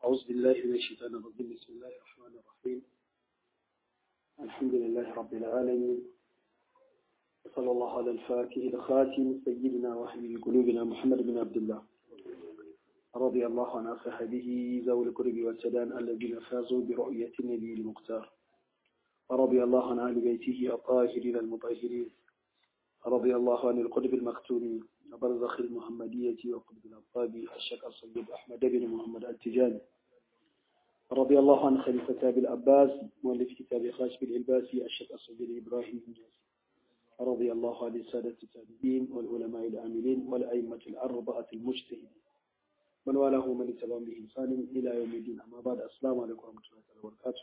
أعوذ بالله من الشيطان الرجيم بسم الله الرحمن الرحيم الحمد لله رب العالمين صلى الله على الفاتح الخاتم سيدنا وحبيب قلوبنا محمد بن عبد الله رضي الله عن أصحابه ذوي القرب والسدان الذين فازوا برؤية النبي المختار ورضي الله عن أهل بيته الطاهرين المطهرين رضي الله عن القطب المختوم وبرزخ المحمدية وقطب الأبطاب الشيخ الصيد أحمد بن محمد التجاني رضي الله عن خليفة أبي العباس مؤلف كتاب خاشب الإلباسي الشيخ الصيد إبراهيم الجاسي رضي الله عن السادة التابعين والعلماء العاملين والأئمة الأربعة المجتهدين من والاه من اتبعهم بإحسان إلى يوم الدين أما بعد السلام عليكم ورحمة الله وبركاته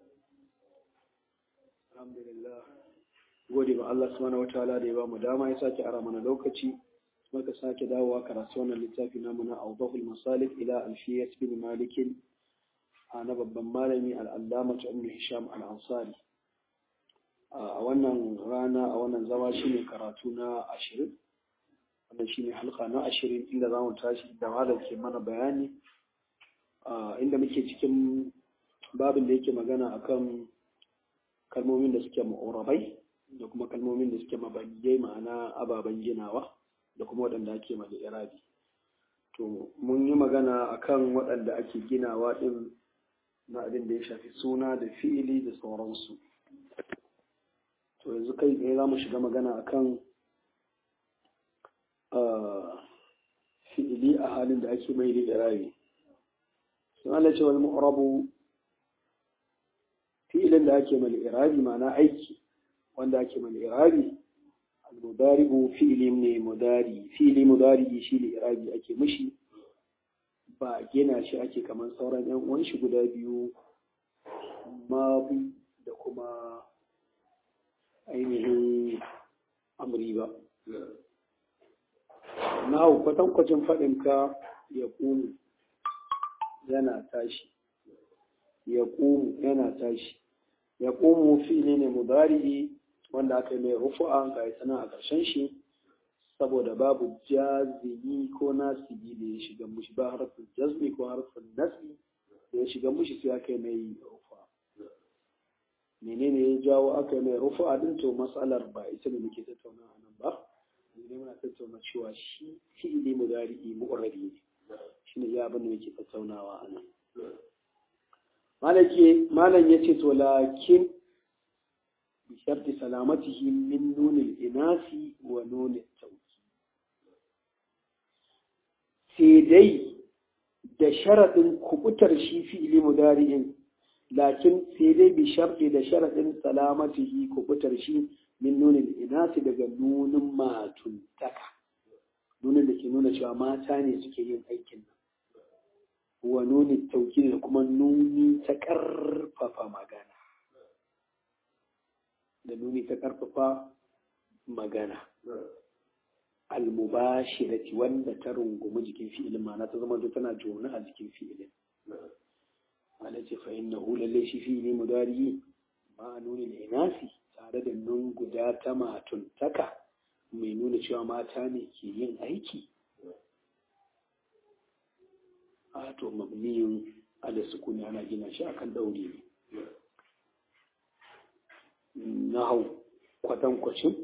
الحمد لله gode ba Allah subhanahu wataala da ya ba mu dama ya sake ara mana lokaci muka sake dawowa karatu wannan littafi namu na Awdahul Masalik ila Alfiyat bin Malik a na babban malami al-Allama Ibn Hisham al-Ansari a wannan rana a wannan zama shine karatu na 20 wannan shine halka na 20 inda zamu tashi da malam ke mana bayani inda muke cikin babin da yake magana akan kalmomin da suke mu'urabai da kuma kalmomin da suke mabaniyai ma'ana ababen ginawa da kuma waɗanda ake da irabi to mun yi magana akan waɗanda ake ginawa ɗin na abin da ya shafi suna da fi'ili da sauransu to yanzu kai tsaye za mu shiga magana akan fi'ili a halin da ake mai da irabi sun ala ce wal mu'rabu fi'ilin da ake mai irabi ma'ana aiki wanda ake mai irabi al-mudari'u fi'li ne mudari fi'li mudari shi ne irabi ake mishi ba gina shi ake kamar sauran yan uwan shi guda biyu mabi da kuma ainihin amri ba na hau kwatankwacin faɗinka ya ƙunu yana tashi ya ƙunu yana tashi ya ƙumu fi'li ne mudari wanda aka yi mai rufu'a ga ya sana a ƙarshen shi saboda babu jazimi ko nasibi da ya shiga mushi ba harfin jazmi ko harfin nasbi da ya shiga mushi sai aka yi mai rufu'a menene ya jawo aka yi mai rufu'a din to matsalar ba ita da muke tattauna a nan ba ne muna tattauna cewa shi fi'ili mudari'i mu'rabi ne shine ya abin da muke tattaunawa a nan malam ya ce to lakin بشرط سلامته من نون الإناث ونون التوكيد سيدي da sharaɗin kubutar shi fi'ili mudari'in lakin sai dai bi sharɗi da sharaɗin salamatihi kubutar shi min nunin inasi daga nunin matuntaka nunin da ke nuna cewa mata ne suke yin aikin nan wa nunin tauki da kuma nuni ta ƙarfafa magana da nuni ta ƙarfafa magana almubashirati wanda ta rungumi jikin fi'ilin ma'ana ta zama tana jona a jikin fi'ilin ana ce fa inna hu lalle shi fi'ili mudari ma nuni da inasi tare da nun guda ta matuntaka mai nuna cewa mata ne ke yin aiki a to mabniyun ala sukuni ana gina shi akan daure ne na hau kwatankwacin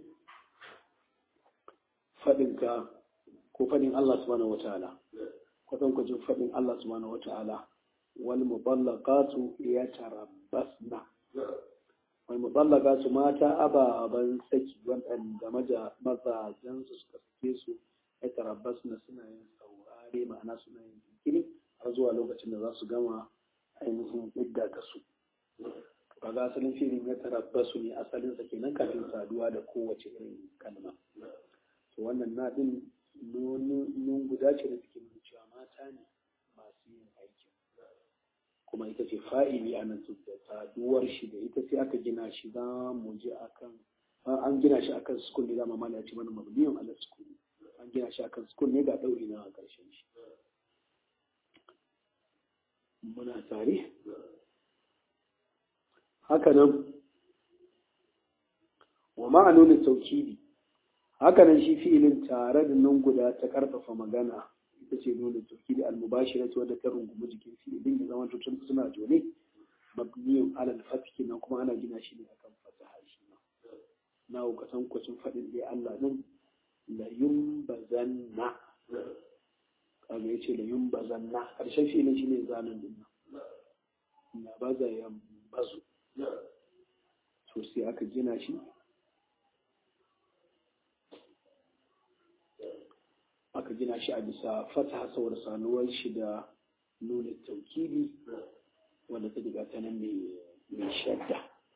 faɗinka ko faɗin Allah subhanahu wa ta'ala kwatankwacin faɗin Allah subhanahu wa ta'ala wal mutallaqatu yatarabbasna wal mutallaqatu mata ababan saki wanda mazajen su suka sake su yatarabbasna suna yin saurare ma'ana suna yin jinkiri har zuwa lokacin da za su gama ainihin idda ta su kaga asalin filin ya tarabbasu ne asalin sa kenan kafin saduwa da kowace irin kalma to wannan na din nun guda ce da suke nuna cewa mata ne masu yin aikin kuma ita ce fa'ili a nan da saduwar shi da ita sai aka gina shi za mu je akan an gina shi akan sukun ne dama mana ya ce mana mabniyan ala sukun an gina shi akan sukun ne ga ɗauri na a ƙarshen shi muna tare hakanan wa ma'anonin taukidi hakanan shi fi'ilin tare da nan guda ta karfafa magana ita ce nuna tauhidi al-mubashira ce wadda ta rungumi jikin fi'ilin ya zama tutun suna jone mabniyun alal fatki nan kuma ana gina shi ne akan fataha shi ma na hukatan kwacin faɗin dai Allah nan la yumbazanna kaga yace la yumbazanna karshen fi'ilin shine zanen din nan na baza ya bazu to sai aka gina shi aka gina shi a bisa fata saboda sanuwar shi da nuna taukili wanda ta diga ta nan mai shadda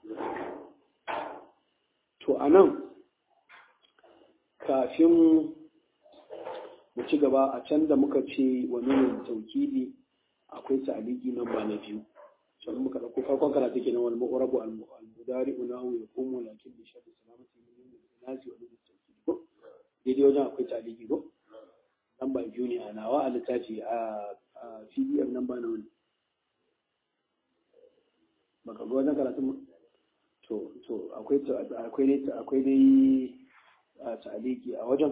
to a nan kafin mu ci gaba a can da muka ce wa nuna taukili akwai ta'aliki nan ba na biyu can muka ɗauko farkon karatu kenan wal mu'rabu al mudari unahu yaqumu lakin bi sharri salamati min nasi wa nuna taukili ko daidai wajen akwai ta'aliki ko lamba biyu ne a nawa a littafi a pdf namba na wani baka ga wajen karatun to to akwai akwai dai akwai dai ta'aliki a wajen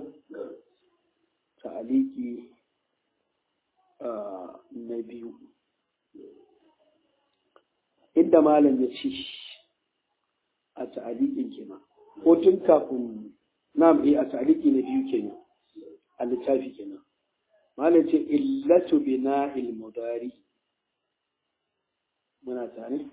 ta'aliki na biyu inda malam ya ci a ta'alikin kenan ko tun kafin na a ta'aliki na biyu kenan a littafi kenan malam ce illatu bina ilmudari muna tare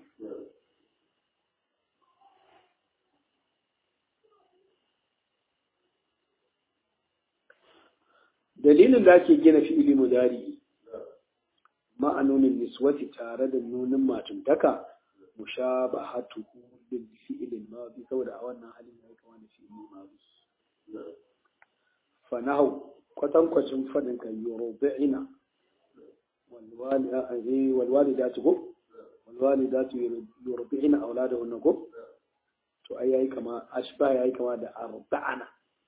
dalilin da ake gina fi'ili mudari ma'anonin niswati tare da nunin matuntaka mushabahatuhu bil fi'il madi saboda a wannan halin ya kama da fi'ili madi فنهو kwatan kwacin fadin ka yurubi'ina walwalidatu ko walwalidatu yurubi'ina auladahunna ko to ai yayi kama ashba yayi kama da arba'ana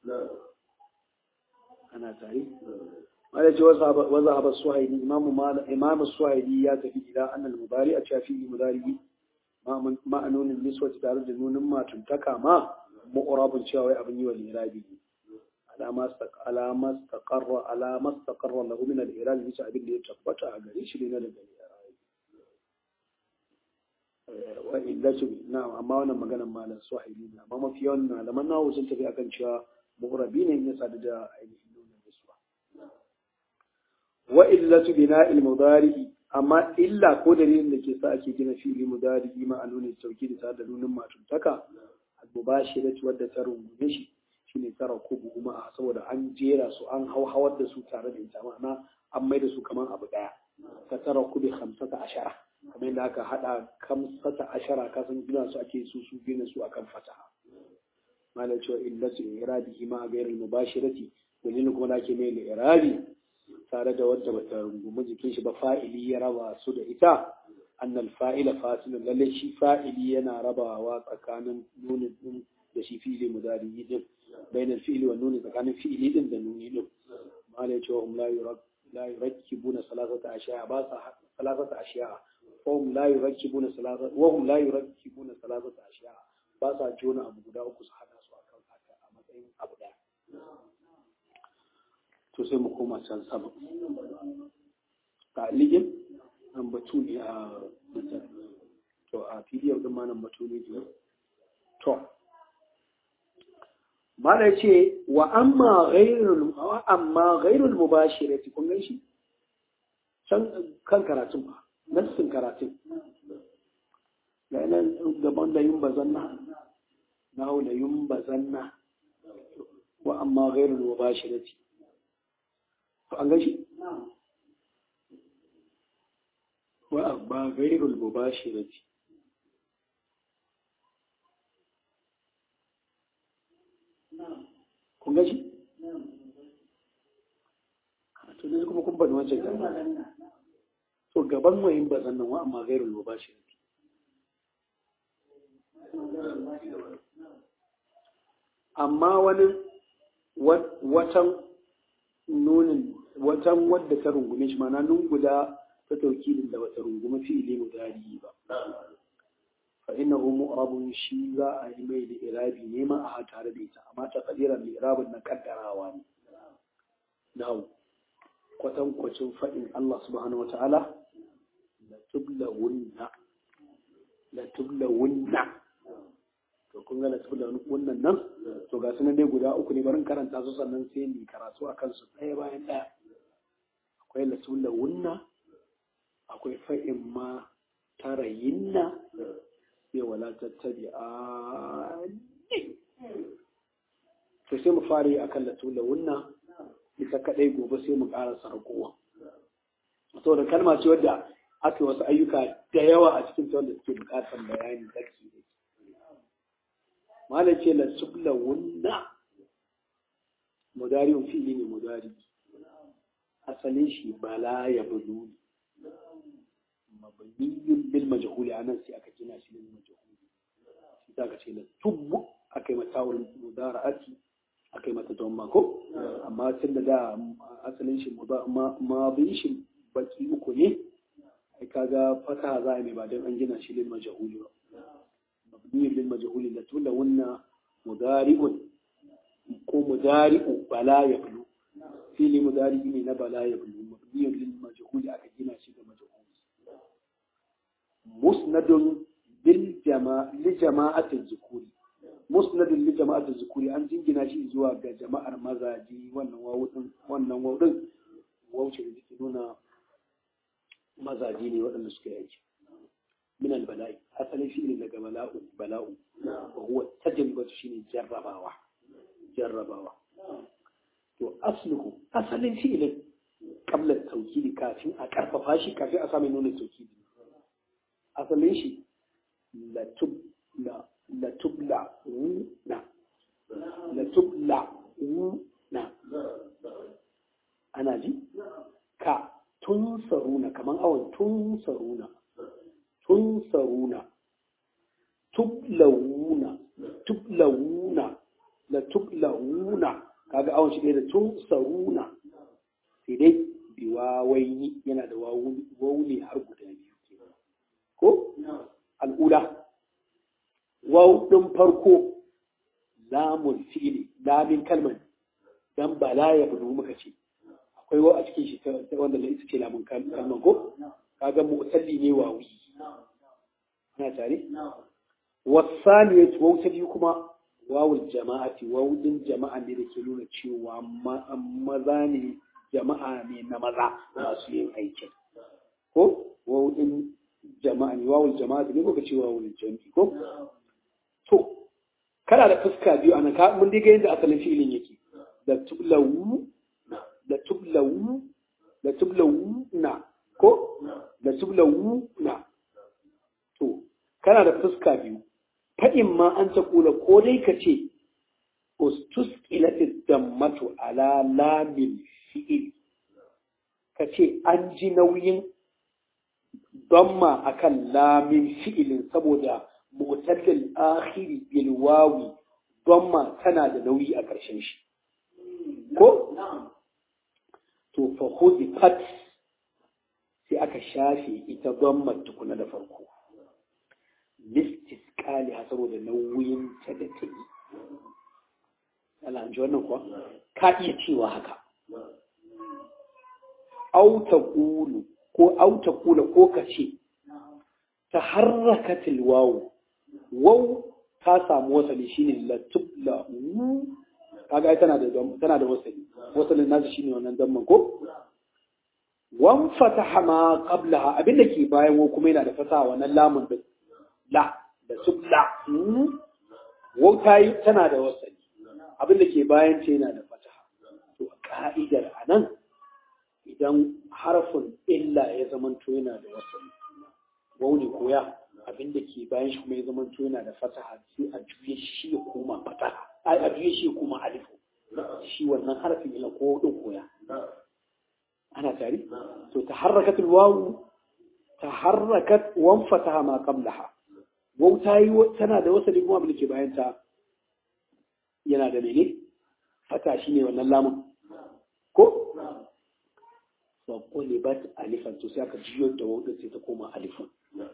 ana tare wanda ce waza haba suhaili imamu imamu suhaili ya tafi ila annal mudari a shafi mudari ma'anonin niswati tare da nunin matuntaka ma mu'rabun cewa wai abin yi wa lirabi ne على ما استقر على ما استقر له من الإيراد bisa abin da ya tabbata a gare shi ne na daga wa illatu na'am amma wannan maganar malam suhaili ne amma mafi yawan malaman nawo sun tafi akan cewa mu'rabi ne ya sadu da ainihin nuna nisuwa wa illatu bina'il mudari amma illa ko dalilin da ke sa ake gina fi'ili mudari ma a nuna sauki da da nunin matuntaka al-mubashiratu wadda ta rungume shi shine tara kubu kuma saboda an jera su an hauhawar da su tare da ita ma'ana an mai da su kamar abu daya ka tara kubi hamsata ashara kamar yadda aka hada kamsata ashara ka san gina su ake su su gina su akan fataha malam cewa illatu irabihi ma ghairil mubashirati dalilin kuma da ake mai irabi tare da wadda bata rungumi jikin shi ba fa'ili ya raba su da ita annal fa'ila fasilun lalle shi fa'ili yana rabawa tsakanin nunin din da shi fi'ili mudari din بين الفعل والنون إذا كان فعل إذن ذنون له ما ليتهم لا يرك لا يركبون ثلاثة أشياء باس ثلاثة أشياء وهم لا يركبون ثلاثة وهم لا يركبون ثلاثة أشياء باس جون أبو غدا أكو سحنا سوا كم حتى أمتين أبو دا to sai mu koma can sama ɗaligin nan batu ne a to a pdf din ma nan batu ne to mala ce wa amma ghairul amma ghairul mubashirati kun gan shi can kan karatun ba nassin karatun ga nan gaban da yin bazanna na hau da yin bazanna wa amma ghairul mubashirati to an gan shi wa amma ghairul mubashirati kun ga shi? to ne kuma kun bani wancan gaba to gaban wayin ba zannan wa amma gairul ba shi amma wani watan nunin watan wadda ta rungume shi mana nun guda ta taukilin da wata rungume fi'ili mudari ba فإنه مؤرب شي za a yi mai da irabi ne ma a tare da ita amma ta kadiran da irabin na kaddarawa ne na'u kwatankwacin faɗin Allah subhanahu wa ta'ala la tublawunna la tublawunna to kun ga la tublawunna nan to ga sunan dai guda uku ne barin karanta su sannan sai ni karatu a kansu ɗaya bayan ɗaya akwai la tublawunna akwai fa'in ma tarayinna sai wala tattabi a to sai mu fara akan la tublawunna ita kadai gobe sai mu ƙara sarkowa saboda kalma ce wadda aka wasu ayyuka da yawa a cikin ta wanda suke buƙatar bayani zaki da malam ce la subla wunna mudari fi'ili ne mudari asalin shi bala ya bulu mabniyun bil majhuli anan sai aka gina shi bil majhuli shi ta ka ce la tubbu akai mata wurin mudara'ati aka yi mata don mako amma tun da da asalin shi ma bin shi baki uku ne ai kaga fata za a mai ba don an gina shi lil majhuli ba mabni lil majhuli la tula wanna mudari'un ko mudari'u bala ya bulu fili mudari ne na bala ya bulu mabni lil majhuli aka gina shi da majhuli musnadun bil jama'a li jama'atil zukuri musnadin li jama'atul zukuri an jingina shi zuwa ga jama'ar mazaji wannan wawudin wannan wawudin wauce da take nuna mazaji ne waɗanda suka yi aiki min albala'i asalin shi ne daga bala'u bala'u wa huwa tajribatu shine jarrabawa jarrabawa to asluhu asalin fi'ilin qabla tawkili kafin a karfafa shi kafin a sami nuna tawkili asalin shi la tub la latubla na latubla na ana ji ka tun saruna kaman awon tun saruna tun saruna tublawuna tublawuna la tublawuna kaga awon shi da tun saruna sai dai biwawaini yana da wawuni har guda biyu ko al'ula waw ɗin farko lamun fi'ili lamin kalman dan bala ya budu muka ce akwai wa a cikin shi ta wanda da ita ce lamun kalman ko kaga mu'talli ne wawi ana tare wasani ya waw ta biyu kuma wawul jama'ati waw din jama'a ne da ke nuna cewa maza ne jama'a ne na maza masu yin aikin ko waw din jama'a ne wawul jama'ati ne ko ka ce wawul jami'i ko to kana da fuska biyu ana ka mun diga yadda asalin fi'ilin yake da tublawu da tublawu da tublawu na ko da tublawu na to kana da fuska biyu fa'in ma an ta kula ko dai ka ce ustusqilatit dammatu ala lamin fi'il ka ce an ji nauyin damma akan lamin fi'ilin saboda mu'tallil akhiri bil wawi damma tana da nauyi a ƙarshen shi ko to fa fat sai aka shafe ita damma tukuna da farko listisqali saboda nauyin ta da ta yi ji wannan kuwa ka iya cewa haka auta kulu ko auta kula ko ka ce ta harrakatil wawu waw ta samu wasali shine la tubla kaga ai tana da tana da wasali wasalin nasu shine wannan damman ko wan fataha ma qablaha abinda ke bayan wa kuma yana da fasaha wannan lamun din la da tubla waw ta yi tana da wasali abinda ke bayan ce yana da fataha to ka'idar anan idan harfin illa ya zamanto yana da wasali waw ne koya abin da ke bayan shi kuma ya zama yana da fataha sai a juye shi ya koma fataha ai a juye shi ya koma alifu shi wannan harafin ila ko din koya ana tare to taharrakat alwawu taharrakat wan fataha ma qablaha waw ta yi tana da wasali kuma abin da ke bayan ta yana da mene fata shine wannan lamun ko fa qulibat alifan to sai aka jiyo da waw sai ta koma alifan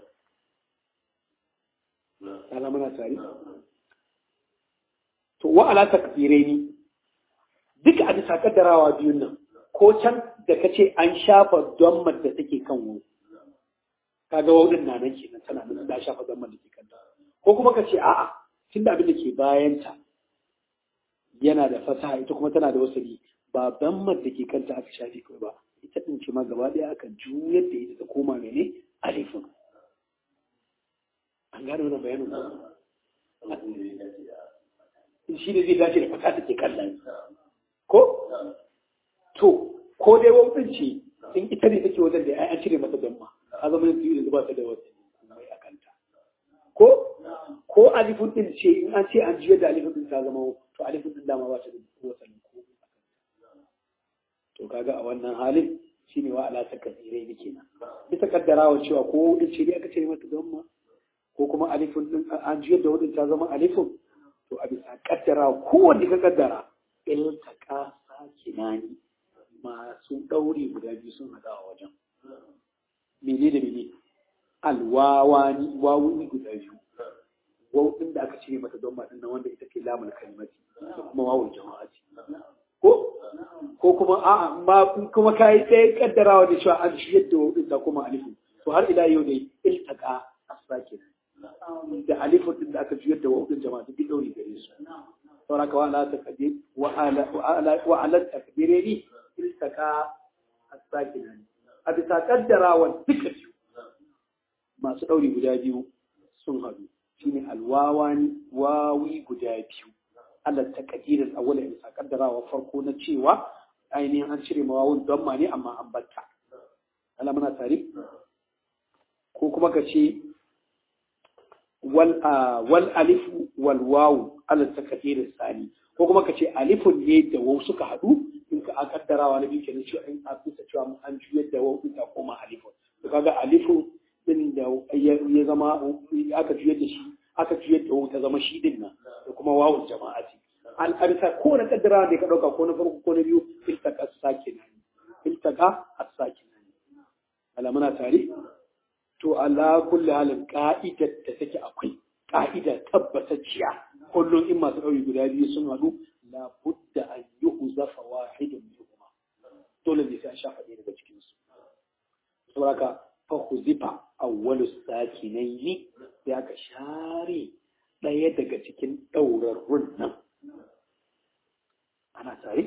kana muna tare to wa ala takdiraini duka a bisa kaddarawa biyun nan ko can da ka ce an shafa don da take kan wau kaga wau din na nan kenan tana nan da shafa don da ke kanta ko kuma ka ce a'a tun da abin da ke bayanta yana da fasaha ita kuma tana da wasali ba don da ke kanta aka shafe kawai ba ita din ce ma gaba ɗaya aka juyar da ita ta koma mene alifin an gane wannan bayanin shi ne zai dace da fata da ke kallon ko to ko dai wautin ce in ita ne take wajen da an cire mata damma a zama yin fiye da ba ta da wata mai a kanta ko ko alifun din ce in an ce an jiya da alifun din ta zama to alifun din dama ba ta da wata ko to kaga a wannan halin shine wa ala takasirai ne kenan bisa kaddarawa cewa ko din ce ne aka cire mata damma ko kuma alifun din an jiya da wadin ta zama alifun to a bisa kaddarawa kowanne ka kaddara iltaka sakinani masu ɗauri guda biyu sun haɗa a wajen. Mene da mene? Alwawani, wawuni guda biyu. Wawun da aka cire mata don maɗin nan wanda ita ke lamar kalimati da kuma wawun jama'a ce. Ko? Ko kuma a'a ma kuma ka yi ɗaya kaddarawa da cewa an shiyar da wawun da kuma alifin. To har ila yau dai iltaka asake da alifin din da aka juyar da wawun jama'a duk ɗauri gare su. Sauraka wa ala takdir wa ala takdireni iltaka as-sakina a bisa kaddarawa duka biyu masu ɗauri guda biyu sun haɗu shine alwawani wawi guda biyu Allah ta kadirin awwala bisa kaddarawa farko na cewa ainihin an cire mawawun don ma ne amma an batta Allah muna tare ko kuma ka ce wal wal alifu wal wawu Allah ta kadirin sani ko kuma ka ce alifun ne da wau suka haɗu in ka kaddarawa na biyu kenan cewa in a bisa cewa an juyar da wau ta koma alifun to kaga alifun din da ya zama aka juyar da shi aka juyar da wau ta zama shi din nan da kuma wawun jama'a ce an arsa ko na kaddarawa da ka dauka ko na farko ko na biyu iltaka sakina iltaka as-sakina ala muna tare to ala kulli halin ka'idar da take akwai ka'ida tabbatacciya kullum in masu ɗauri guda biyu sun haɗu la budda an yi huzafa wahidin minhuma dole ne sai an shafa ɗaya daga cikin su saboda ka fa huzifa awwalu sakinaini sai aka share ɗaya daga cikin ɗaurarrun nan ana tare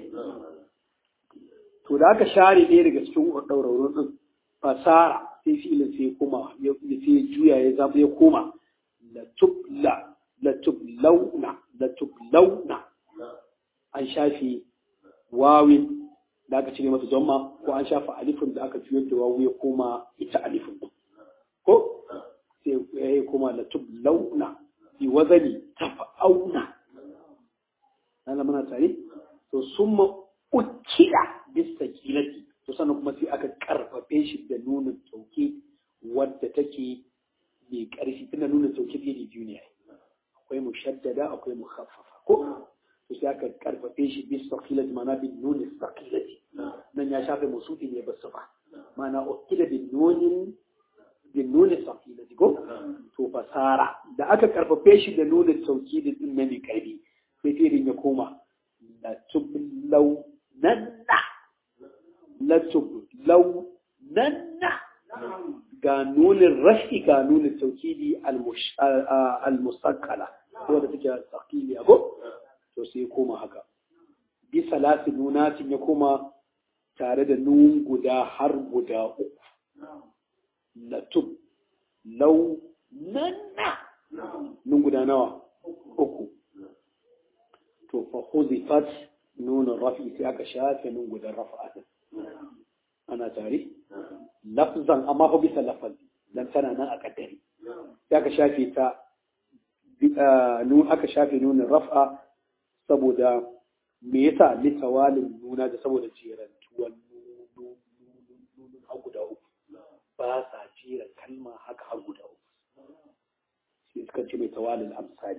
to da aka share ɗaya daga cikin ɗaurarrun ɗin fasara sai fi'ilin sai ya koma ya sai juya ya zama ya koma la tubla la tublauna la tublauna an shafi wawin da aka cire mata zomma ko an shafa alifin da aka juyar da wawu ya koma ita alifin ko sai ya koma la tublauna bi wazani tafa'auna nan muna tare to summa ukila bis sakilati to sannan kuma sai aka karfafe shi da nunin tauke wadda take mai karfi tana nuna tauke iri biyu ne akwai mushaddada akwai mukhaffafa ko to sai aka karfafe shi bis sakilati mana bin nunin sakilati nan ya shafe musufi ne ba ba mana ukila bin nunin bin nunin sakilati ko to fasara da aka karfafe shi da nunin tauke da din mai karfi sai firin ya koma la tublau nanna latub lau nanna ga nunin rashi ga nunin taukidi al-musakkala wadda take tsakili ago to sai koma haka bi salasi nunatin ya koma tare da nun guda har guda uku latub lau nanna nun guda nawa uku to fa huzifat nunin rafi sai aka shafe nun guda rafa ana tare lafzan amma fa bisa lafazi dan tana nan a kaddare sai aka shafe ta nun aka shafe nunin raf'a saboda me yasa litawalin nuna da saboda jerantuwan nunin har guda uku ba sa jera kalma haka har guda uku sai suka ce mai tawalin amsali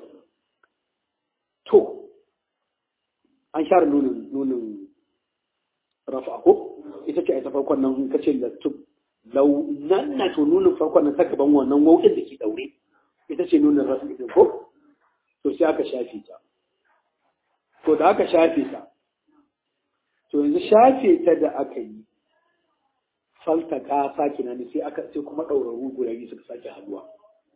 to an share nunin nunin rafa ko ita ce a ta farkon nan ka ce lattub lau nan na to nunin farkon nan ta gaban wannan wauƙin da ke daure ita ce nunin rafa ɗin ko to sai aka shafe ta to da aka shafe ta to yanzu shafe ta da aka yi faltaka sakina ne sai aka sai kuma ɗauraru guda biyu suka sake haduwa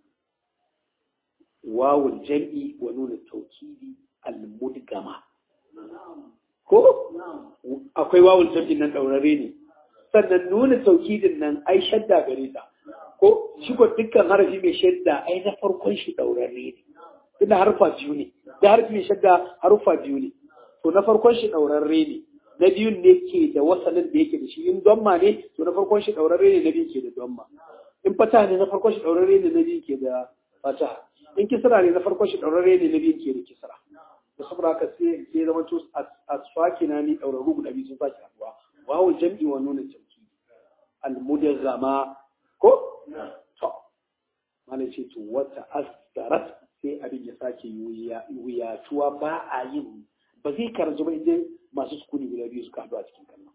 wawul jam'i wa nuna taukidi al-mudgama ko akwai wawul jam'i nan ɗaurare ne sannan nuna taukidin nan ai shadda gare ta ko shi ko dukkan harafi mai shadda ai na farkon shi ɗaurare ne tunda harfa biyu ne da harfi mai shadda harfa biyu ne to na farkon shi ɗaurarre ne na biyun ne ke da wasalin da yake da shi in domma ne to na farkon shi ɗaurarre ne na biyun ke da domma in fata ne na farkon shi ɗaurarre ne na biyun ke da fata in kisra ne na farkon shi ɗaurarre ne na biyun ke da kisra da saboda haka sai sai zama to asfakina ni ɗaurarru guda biyu sun sake haɗuwa wawu jam'i wa nuna tauki almudazzama ko to malai ce to wata asdarat sai abin ya sake wuyatuwa ba a yin ba zai karanci ba idan masu sukuni guda biyu suka haɗu a cikin kallon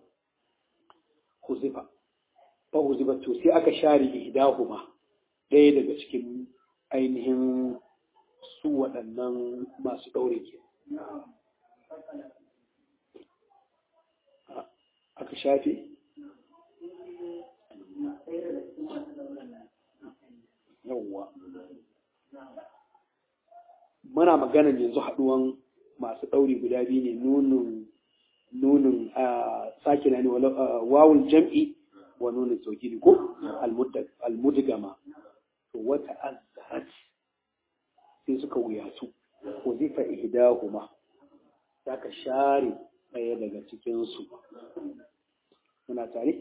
huzifa ba huzifa to sai aka share ihdahuma ɗaya daga cikin ainihin su waɗannan masu ɗaure ke aka shafe yawwa muna maganan yanzu haɗuwan masu ɗauri guda biyu ne nunin nunin sakina ne wawul jam'i wa nunin saukiri ko almudgama to wata azzarat sai suka wuyatu ko zifa ihdahuma za ka share ɗaya daga cikinsu muna tare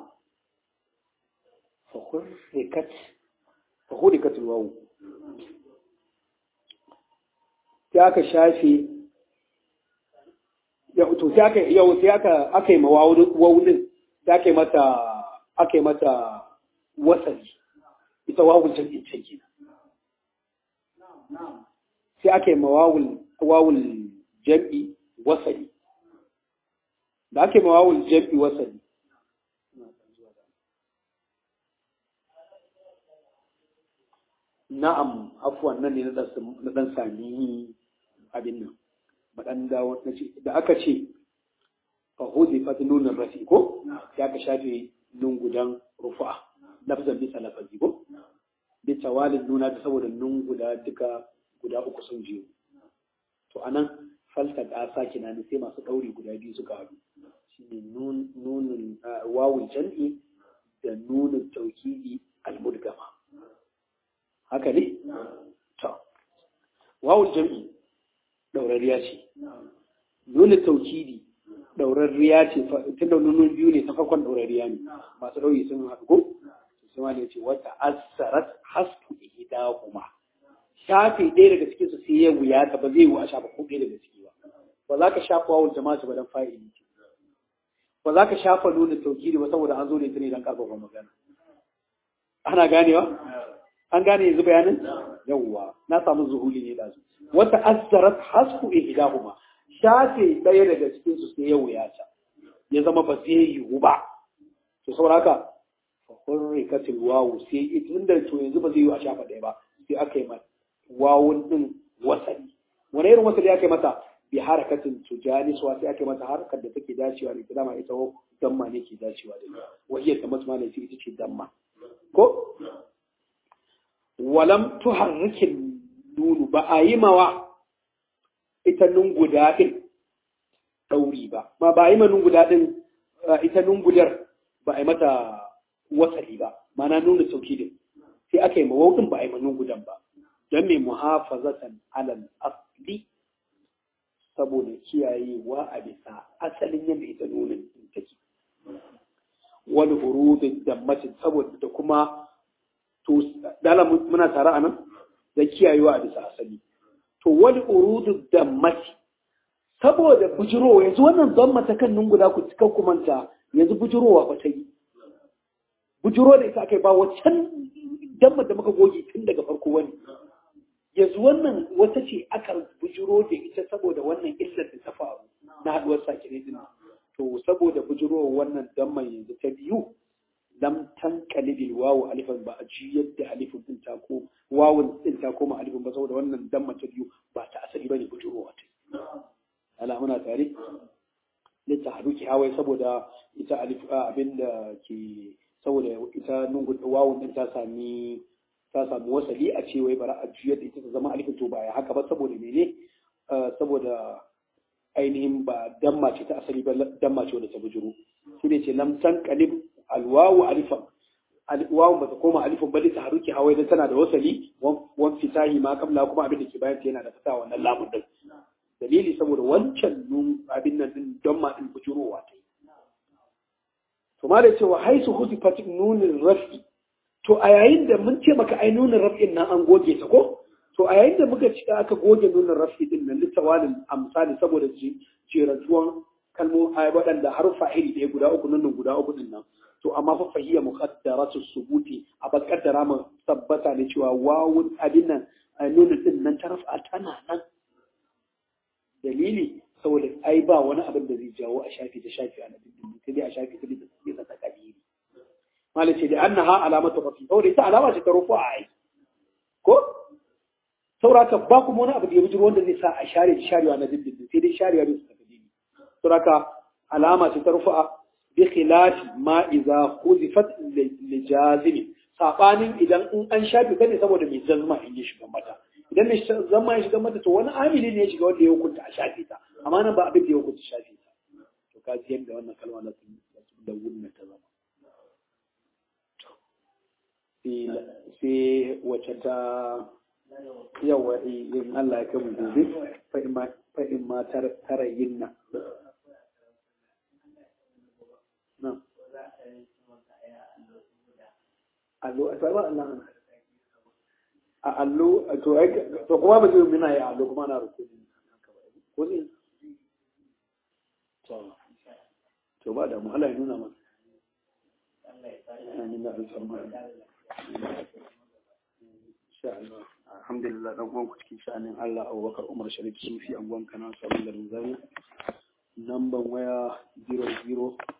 fahurikat wawu sai aka shafe to sai aka yau sai aka aka yi ma wawunin sai aka yi mata aka yi mata wasali ita wawul jam'in can kenan sai aka yi ma wawul wawul jam'i wasali da aka yi ma wawul jam'i wasali na'am afuwan nan ne na dan sami abin nan maɗan dawo da aka ce fa huzi fa nunan rafi ko ya ka shafe nun gudan rufa lafzan bisa lafazi ko bi tawalin nuna ta saboda nun guda duka guda uku sun jiyo to anan falta da saki na sai masu ɗauri guda biyu suka haɗu shine nunin wawul jam'i da nunin taukidi almudgama haka ne to wawul jam'i ɗaurariya ce nuna taukidi ɗaurariya ce tunda nunin biyu ne ta farkon ɗaurariya ne masu ɗauri sun haɗu ko sai ma ne ce wata asarat hasfu ihdahuma shafe ɗaya daga cikin su sai ya wuya ta ba zai yi a shafa ko ɗaya daga ciki ba ba za ka shafa wawul jama'a ba dan fa'ili ce ba za ka shafa nuna taukidi ba saboda an zo ne ta ne dan karfafa magana ana ganewa an gane yanzu bayanin yawwa na samu zuhuli ne da su wata azzarat hasku ihdahuma shafe ɗaya daga cikin su sai ya wuya ta ya zama ba zai yiwu ba to saboda haka fa hurrikatil wawu sai tunda to yanzu ba zai yiwu a shafa ɗaya ba sai aka yi mata wawun din wasali wani irin wasali aka yi mata bi harakatin tujani suwa sai aka yi mata harkar da take dacewa da ita dama ita damma ne ke dacewa da ita wahiyar da masu ne ita ce damma ko walam tuharrikin nunu ba a yi mawa ita nun guda ɗin ɗauri ba ma ba a yi ma nun guda ɗin ita nun gudar ba a yi mata wasali ba mana nuna sauki din sai aka yi ma wauɗin ba a yi ma nun gudan ba don mai muhafazatan alal asli saboda kiyayewa a bisa asalin yadda ita nunin take wani hurudin dammacin saboda da kuma to dala muna tare a nan da kiyayewa a bisa asali to wani urudun dammati saboda bujirowa yanzu wannan zamma ta kan guda ku cika kumanta yanzu bujirowa ba ta yi bujiro da ita aka yi ba waccan damma da muka goge tun daga farko wani yanzu wannan wata ce aka bujiro da ita saboda wannan illar da ta faru na haduwar sakire din to saboda bujirowar wannan damma yanzu ta biyu lam tanqalibil wawu alifan ba a ji yadda alifin din ta ko wawun din ta koma alifin ba saboda wannan damma ta biyu ba ta asali bane bujurowa ta ala muna tare litaharuki hawai saboda ita alif abin da ke saboda ita nungun wawun din ta sami ta samu wasali a ce wai bara a juyar da ita ta zama alifin to baya haka ba saboda mene saboda ainihin ba damma ce ta asali ba damma ce wadda ta bujuru shi ne ce lam tan qalib alwawu alifan alwawu ba ta koma alifin ba ta haruki hawai dan tana da wasali wan fitahi ma kamla kuma abin da ke bayan ta yana da fita wannan lamun din dalili saboda wancan nun abin nan din damma din bujurowa ta yi to ma da cewa haisu huzifat nunin rafi to a yayin da mun ce maka ai nunin raf'in nan an goge ta ko to a yayin da muka ci aka goge nunin rafi din nan littawalin amsali saboda jerantuwan kalmo ai waɗanda harfa iri ɗaya guda uku nunin guda uku din nan to amma fa fahiya muqaddaratu subuti a bakaddara mu tabbata ne cewa wawun abin nan nunin din nan ta rafa tana nan dalili saboda ai ba wani abin da zai jawo a shafi ta shafi a nabin din sai dai a shafi ta da take da takadiri malai ce da annaha alamatu rafi saboda ita alama ce ta rufu a ai ko sauraka ba kuma wani abu da ya bijiro wanda zai sa a share da sharewa na dindindin sai dai sharewa da su takadiri sauraka alama ce ta rufu a bi khilafi ma iza huzifat li jazimi sabanin idan in an shafi ta ne saboda mai jazma in ya shiga mata idan mai zama ya shiga mata to wani amili ne ya shiga wanda ya hukunta a shafi ta amma nan ba abin da ya hukunta shafi ta to ka ji yadda wannan kalma na sun da wunna ta zama sai wacce ta yawa in Allah ya kai mu gobe fa in ma tarayin na allo a tsaba Allah a allo to to kuma ba zai mina ya allo kuma na rukuni ko ne to to ba da mu Allah ya nuna mana amin da alfarma insha Allah alhamdulillah dan uwan ku cikin sha'anin Allah Abubakar Umar Sharif Sufi anguwan kana sabon garin Zaria namban waya 00